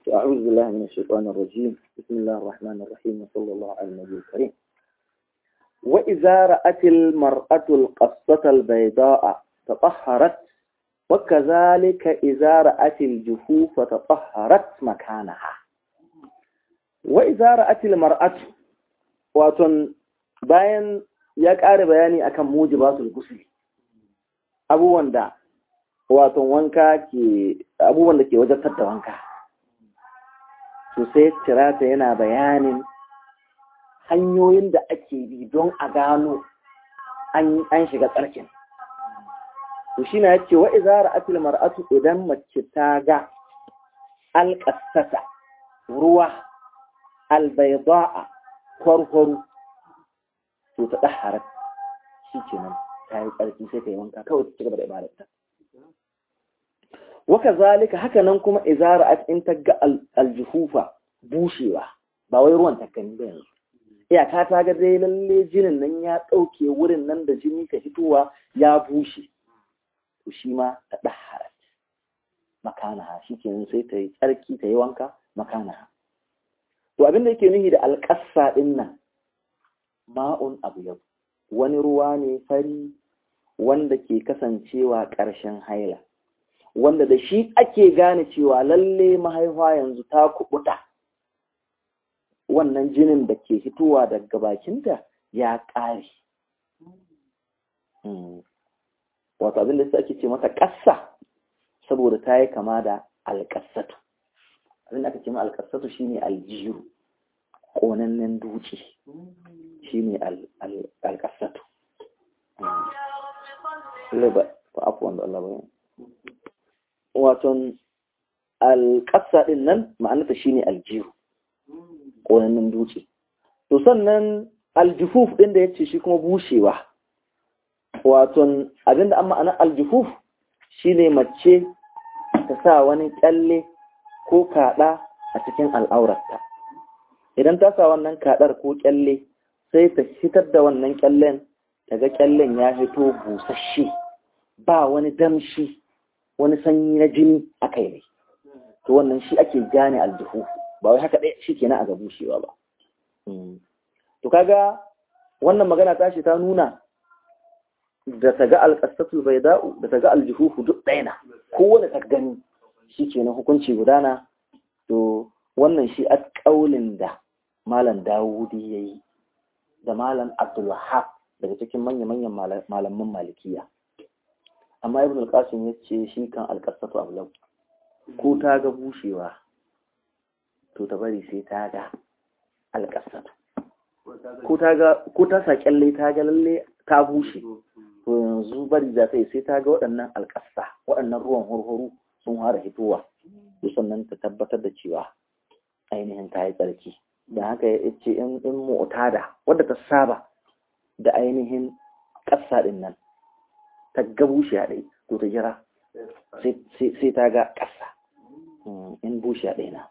أعوذ بالله من الشيطان الرجيم بسم الله الرحمن الرحيم وصلى الله على النبي الكريم وإذا رأت المرأة القصة البيضاء تطهرت وكذلك إذا رأت الجفوف تطهرت مكانها وإذا رأت المرأة واتن bayan ya ƙara bayani akan mujibatul ghusl abubuwan da wato wanka ke abubuwan da ke wajabtar da wanka to sai tirata yana bayanin hanyoyin da ake bi don a gano an shiga tsarkin to shi na yace wa izara atil mar'atu idan mace ta ga alƙasata ruwa albayda'a kwarkwaro to ta ɗaharar shi ke nan ta yi tsarki sai ta yi wanka kawai ta cigaba da ibadarta waka zalika haka nan kuma izara a in ta ga aljuhufa bushewa ba wai ruwan takani ba yanzu iyaka ta ga dai lalle jinin nan ya ɗauke wurin nan da jini ka fitowa ya bushe to shi ma ta ɗaharar makanaha shi kenan sai ta yi tsarki ta yi wanka makanaha to abin da yake nuhi da alƙassa ɗin nan ma'un abu yau wani ruwa ne fari wanda ke kasancewa ƙarshen haila wanda da shi ake gane cewa lalle mahaifa yanzu ta kubuta wannan jinin da ke fitowa daga bakinta ya ƙare wato abin da ake ce mata ƙassa saboda ta yi kama da alƙassatu abin da aka ce ma alƙassatu shine aljiru ƙonannen duci shine alƙassatu waton alƙassa ɗin nan ma'anata shine aljiru ƙonannen duci to sannan aljufuf ɗin da ya ce shi kuma bushewa waton abinda an ma'ana aljufuf shine mace ta sa wani kyalle ko kaɗa a cikin al'aurarta idan ta sa wannan kaɗar ko kyalle sai ta fitar da wannan kyallen daga kyallen ya fito busasshe ba wani damshi wani sanyi na jini a kai ne to wannan shi ake gane aljihu ba wai haka ɗaya shi kenan a ga bushewa ba to kaga wannan magana ta shi ta nuna da ta ga alƙasatul bai da'u da ta ga aljihuhu duk ɗaya na kowane ta gani shi ke na hukunci gudana to wannan shi a ƙaulin da malam dawudi ya yi da malam abdulwahab daga cikin manya-manyan malaman malikiya amma ibn al-qasim ya ce shi kan alƙasatu ablau ko ta ga bushewa to ta bari sai ta ga alƙasatu ko ta sa kyalle ta ga lalle ta bushe to yanzu bari za ta yi sai ta ga waɗannan alƙasa waɗannan ruwan hurhuru sun fara hitowa sannan ta tabbatar da cewa ainihin ta yi tsarki da haka ya ce in mu'tada wadda ta saba da ainihin ƙasa ɗin nan ta ga bushe a ɗai to ta jira sai ta ga ƙasa in bushe a ɗai na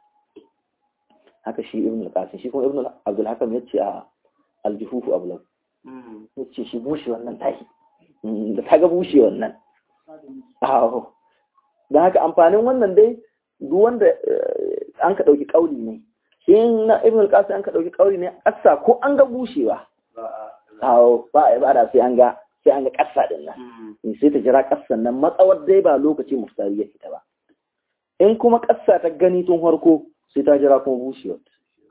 haka shi ibn al-qasim shi kuma ibn abdul hakam ya ce a aljihufu ablau ya ce shi bushe wannan tahi da ta ga bushe wannan aho don haka amfanin wannan dai duk wanda an ka ɗauki ƙauli ne shi na ibn al-qasim an ka ɗauki ƙauli ne ƙasa ko an ga bushewa aho ba a ibada sai an ga sai an ga ƙasa din nan sai ta jira ƙasan nan matsawar dai ba lokaci muftari ya fita ba in kuma ƙasa ta gani tun farko sai ta jira kuma bushewar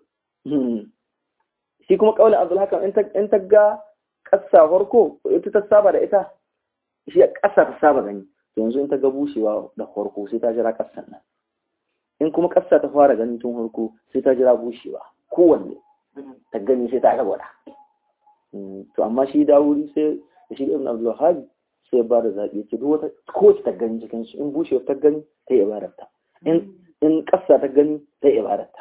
shi kuma ƙaulin abdul hakam in ta ga ƙasa farko ita ta saba da ita shi ƙasa ta saba gani to yanzu in ta ga bushewa da farko sai ta jira ƙasan nan in kuma ƙasa ta fara gani tun farko sai ta jira bushewa kowanne ta gani sai ta ga gwada to amma shi dawuri sai da shi ibn abdul wahhab sai ba da zaɓi ce duk wata kowace ta gani cikin su in bushewa ta gani ta yi ibadarta in in ƙasa ta gani ta yi ibadarta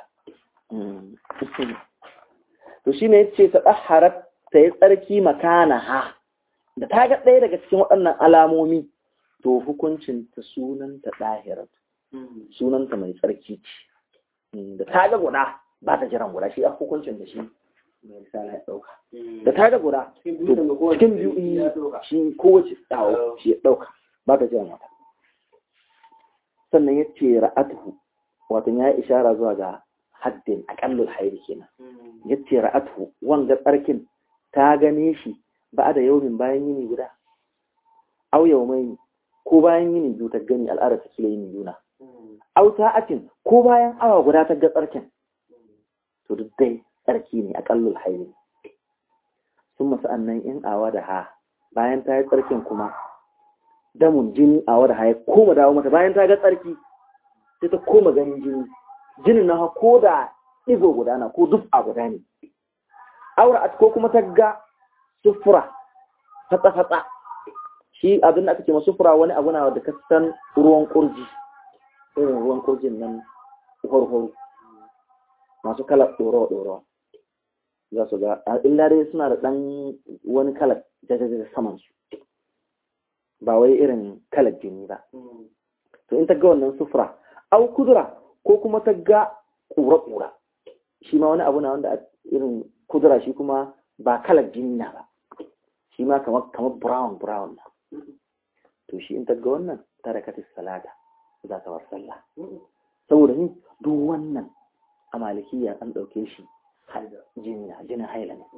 to shine yace ta ɗaharar ta yi tsarki makana ha da ta ga ɗaya daga cikin waɗannan alamomi to hukuncin ta sunanta ɗahirar sunanta mai tsarki ce da ta ga guda ba ta jiran guda shi a hukuncin da shi mai risala ya ɗauka da ta ga guda cikin biyu shi kowace tsawo shi ya ɗauka ba ta jiran wata sannan ya ce ra'atuhu wato ya yi ishara zuwa ga haddin aƙallul hairi kenan yace ra'atu wanga tsarkin ta gane shi ba da yaumin bayan yini guda au yaumai ko bayan yini biyu ta gani al'ada ta kila yini juna au sa'atin ko bayan awa guda ta ga tsarkin to duk dai tsarki ne aƙallul hairi sun masu annan in awa da ha bayan ta yi tsarkin kuma damun jini awa da ha ya koma dawo mata bayan ta ga tsarki sai ta koma ganin jini jinin na ko da ɗigo guda na ko duk a guda ne aura ko kuma ta ga sufura fatsa-fatsa shi abin da aka ce sufura wani abu na da kasan ruwan kurji irin ruwan kurjin nan horo masu kalar ɗorawa-ɗorawa za su ga illa dai suna da ɗan wani kalar jajajaja saman su ba wai irin kalar jini ba to in ta ga wannan sufura au kudura ko kuma ta ga ƙura-ƙura shi ma wani abu na wanda irin kudura shi kuma ba kalar jini na ba shi ma kamar brown brown na to shi in ta ga wannan ta da katis salata za ta war sallah saboda ni duk wannan a malikiya an ɗauke shi jini na jinin haila ne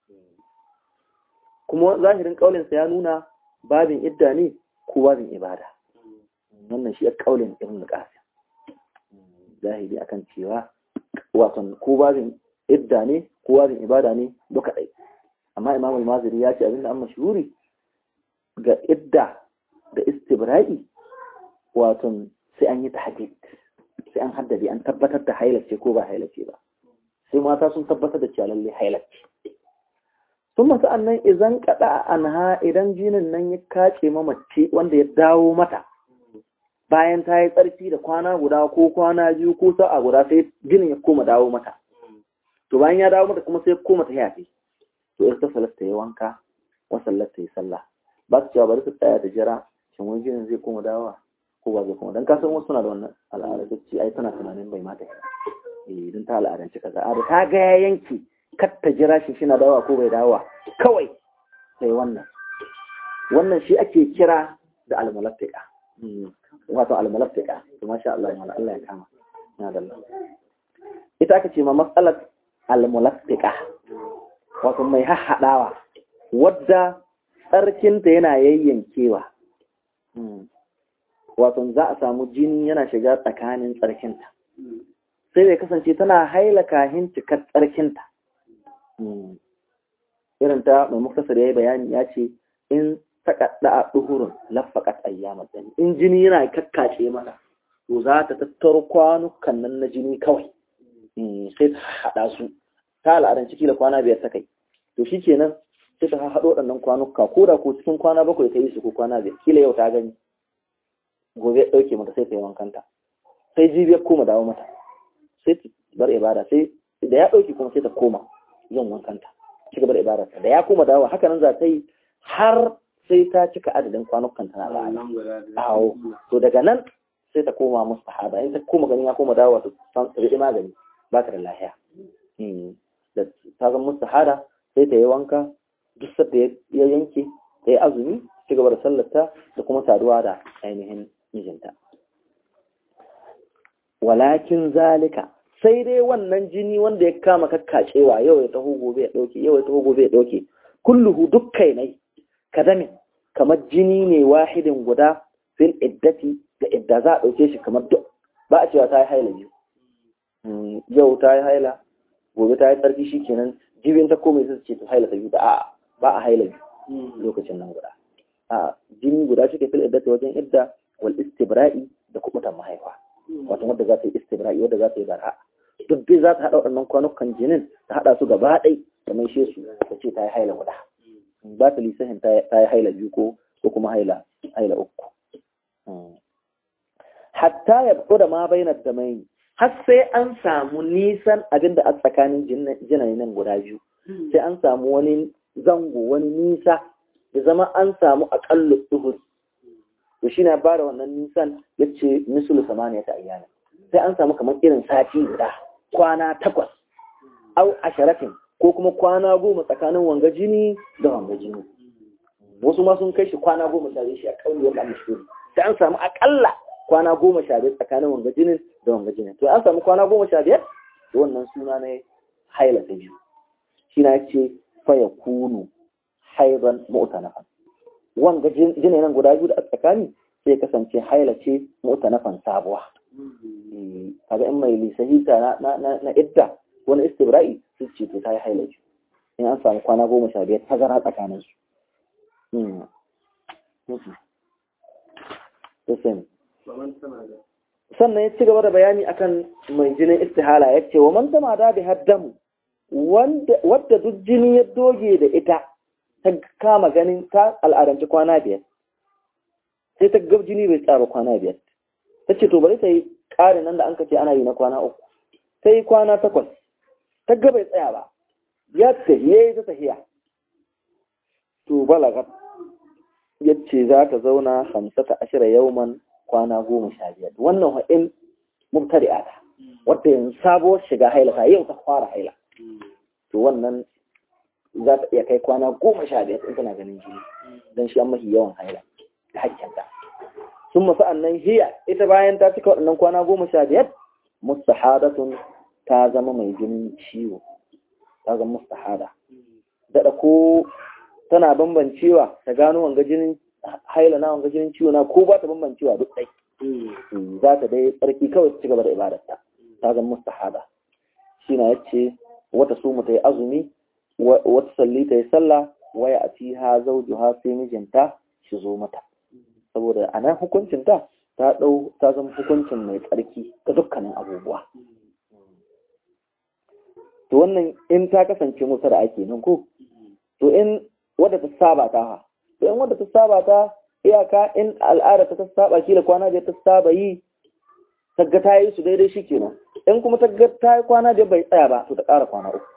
kuma zahirin ƙaulinsa ya nuna babin idda ne ko babin ibada wannan shi ya ƙaulin ibn qasim zahiri akan cewa wato ko babin idda ne ko babin ibada ne duka ɗai amma imam al-maziri ya ce abinda an mashhuri ga idda da istibra'i wato sai an yi tahdid sai an haddade an tabbatar da hailace ko ba hailace ba sai mata sun tabbatar da cewa lalle hailace sun masu annan idan kada anha idan jinin nan ya kace mamace wanda ya dawo mata bayan ta yi tsarki da kwana guda ko kwana biyu ko sa'a guda sai jinin ya koma dawo mata to bayan ya dawo mata kuma sai koma ta yafi to ita salasta ya wanka wa sallata ya sallah ba su cewa bari su tsaya da jira shin wani jinin zai koma dawowa ko ba zai koma dan kasan wasu suna da wannan al'ada ta ce ai tana tunanin bai mata eh dan ta al'adance kaza a da ta ga ya yanke kar ta jira shi shi na dawowa ko bai dawowa kawai sai wannan wannan shi ake kira da al-mulaffika wato al-mulaffika to masha Allah ya Allah ya kama na da ita aka ce ma mas'alat al-mulaffika wato mai hahhadawa wadda tsarkinta yana yayyankewa wato za a samu jini yana shiga tsakanin tsarkinta sai da kasance tana haila kahin cikar tsarkinta irin ta mai muktasar ya yi bayani ya ce in taƙaɗa a ɗuhurun lafaƙat ayyamar dani in jini yana kakkace mata to za ta tattaro kwanukan nan na jini kawai sai ta haɗa su ta al'adar ciki da kwana biyar ta kai to shi kenan sai ta haɗo waɗannan kwanuka ko da ko cikin kwana bakwai ta yi su ko kwana biyar kila yau ta gani gobe ɗauke mata sai ta yi wankanta sai jibiyar koma dawo mata sai ta bar ibada sai da ya ɗauke kuma sai ta koma yin wankanta ci gaba da ibadarta da ya koma dawo haka nan za ta yi har sai ta cika adadin kwanukan tana da awo to daga nan sai ta koma musu sahaba in ta koma ganin ya koma dawo to san rike magani ba ta da lahiya da ta zama musu sahada sai ta yi wanka duk sadda ya yanke ta yi azumi ci gaba da sallarta da kuma saduwa da ainihin mijinta walakin zalika sai dai wannan jini wanda ya kama kakkacewa yau ya taho gobe ya dauke yau ya taho gobe ya dauke kulluhu dukkai nai kadamin kamar jini ne wahidin guda fil iddati da idda za a dauke shi kamar duk ba a cewa ta yi haila biyu yau ta yi haila gobe ta yi tsarki shi kenan jibin ta komai sai ce ta haila ta biyu da a'a ba a haila biyu lokacin nan guda a jini guda shi ke fil iddati wajen idda wal istibra'i da kubutan mahaifa wato wadda za ta yi istibra'i wadda za ta yi barha duk dai za ta haɗa waɗannan kwanukan jinin ta haɗa su gaba ɗai da mai she su ta ce ta yi haila guda ba ta lisahin ta yi haila biyu ko ko kuma haila haila uku hatta ya fito da ma bainar da mai har sai an samu nisan abin da a tsakanin jinanen guda biyu sai an samu wani zango wani nisa ya zama an samu aƙalla duhur to shi na ba da wannan nisan ya ce misulu samaniya ta ayyana sai an samu kamar irin sati guda kwana takwas au asharatin ko kuma kwana goma tsakanin wanga jini da wanga jini wasu ma sun kai shi kwana goma tare shi a kauli wanda an mashuri sai an samu akalla kwana goma sha biyar tsakanin wanga jinin da wanga jinin to an samu kwana goma sha biyar to wannan suna ne haila ta biyu shi na ce faya kunu haiban mu'tanafan wanga jinin nan guda biyu da a tsakani sai kasance haila ce mu'tanafan sabuwa kaga in mai lisahita na na na idda wani istibra'i su ce to ta yi haila ce in an samu kwana goma sha biyar tazara tsakanin su sannan ya ci gaba da bayani akan mai jinin istihala ya ce wa man tama da bi haddamu wadda duk jini ya doge da ita ta kama ganin ta al'adanci kwana biyar sai ta gab jini bai tsara kwana biyar ta ce to bari ta yi ƙarin nan da an kace ana yi na kwana uku ta yi kwana takwas ta ga bai tsaya ba ya tahiye ta tahiya to balagat yace za ta zauna hamsata ashira yauman kwana goma sha biyar wannan ha'in mubtadi'a ta wadda yanzu sabuwar shiga haila ta yau ta fara haila to wannan za ta iya kai kwana goma sha biyar in tana ganin jini don shi an mafi yawan haila da hakkinta sun masu annan hiya ita bayan ta cika waɗannan kwana goma sha biyar mustahadatun ta zama mai jinin ciwo ta zama mustahada daɗa ko tana bambancewa ta gano wanga jinin haila na wanga jinin ciwo na ko ba ta bambancewa duk ɗai za ta dai tsarki kawai ta ci gaba da ibadarta ta zama mustahada shi na yace wata su mu ta yi azumi wata salli ta yi sallah waya a fi ha zauju ha sai mijinta shi zo mata saboda a nan hukuncinta ta ɗau ta zama hukuncin mai tsarki ga dukkanin abubuwa to wannan in ta kasance musa da ake nan ko to in wadda ta saba ta ha to in wadda ta saba ta iyaka in al'ada ta saba shi da kwana da ta saba yi tagga ta yi su daidai shi kenan in kuma tagga ta yi kwana da bai tsaya ba to ta ƙara kwana uku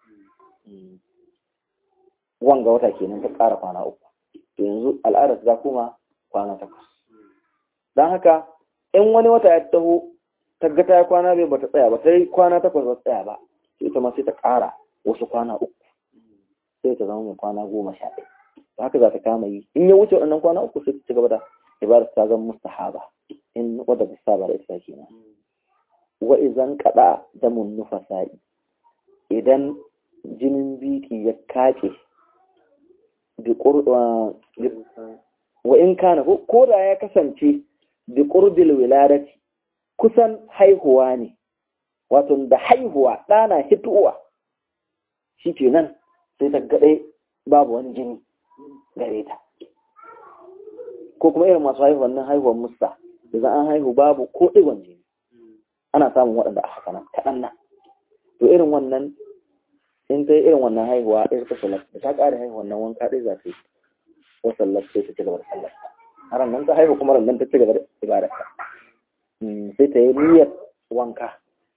wanga wata kenan ta ƙara kwana uku to yanzu al'ada ta kuma kwana takwas don haka in wani wata ya taho tagga ta yi kwana bai ba ta tsaya ba ta yi kwana takwas ba tsaya ba ita ma sai ta ƙara wasu kwana uku sai ta zama mai kwana goma sha ɗaya haka za ta kama yi in ya wuce waɗannan kwana uku sai ta ci gaba da ibadar ta zama mustahaba in wadda ta saba da ita kenan wa idan kada damun nufasa'i idan jinin biki ya kace bi wa in kana ko da ya kasance bi qurbil wiladati kusan haihuwa ne wato da haihuwa ɗana hituwa shi ke nan sai ta gaɗe babu wani jini gare ta ko kuma irin masu haihuwan nan haihuwan musta da za an haihu babu ko ɗigon jini ana samun waɗanda a haka nan kaɗan nan to irin wannan in ta yi irin wannan haihuwa ɗaya ta salat da ta ƙara haihuwan nan wanka ɗaya za ta yi ko sallar sai ta ci gaba da sallar har nan ta haihu kuma nan ta ci gaba da ibadar sai ta yi niyyar wanka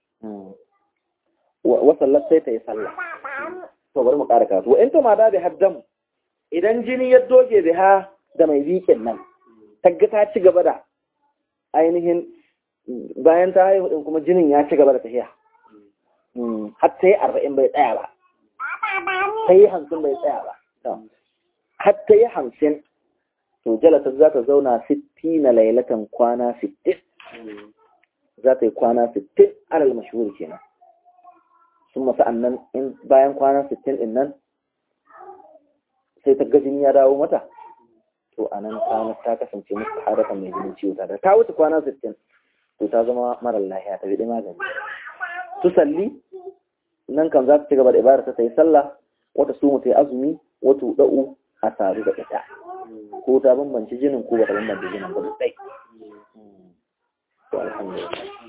wa sallar sai ta yi sallah to bari mu ƙara karatu in ta ma da haddamu idan jini ya doge biha da mai bikin nan tagga ta ci gaba da ainihin bayan ta haihu din kuma jinin ya ci gaba da tafiya har ta yi arba'in bai tsaya ba ta yi hamsin bai tsaya ba har ta yi hamsin to jalata za ta zauna sitti na lailatan kwana sittin za ta yi kwana sittin alal mashhur kenan sun masu annan in bayan kwana sittin din nan sai ta gajin ya dawo mata to a nan ta ta kasance musu hadaka mai jinin ciwo ta ta wuce kwana sittin to ta zama marar lahiya ta biɗi magani su salli nan kan za ta ci gaba da ibada ta yi sallah wata su ta yi azumi wata da'u a sadu da ita ko ta bambanci jinin ko ba ta bambanci jinin ba duk ɗai to alhamdulillah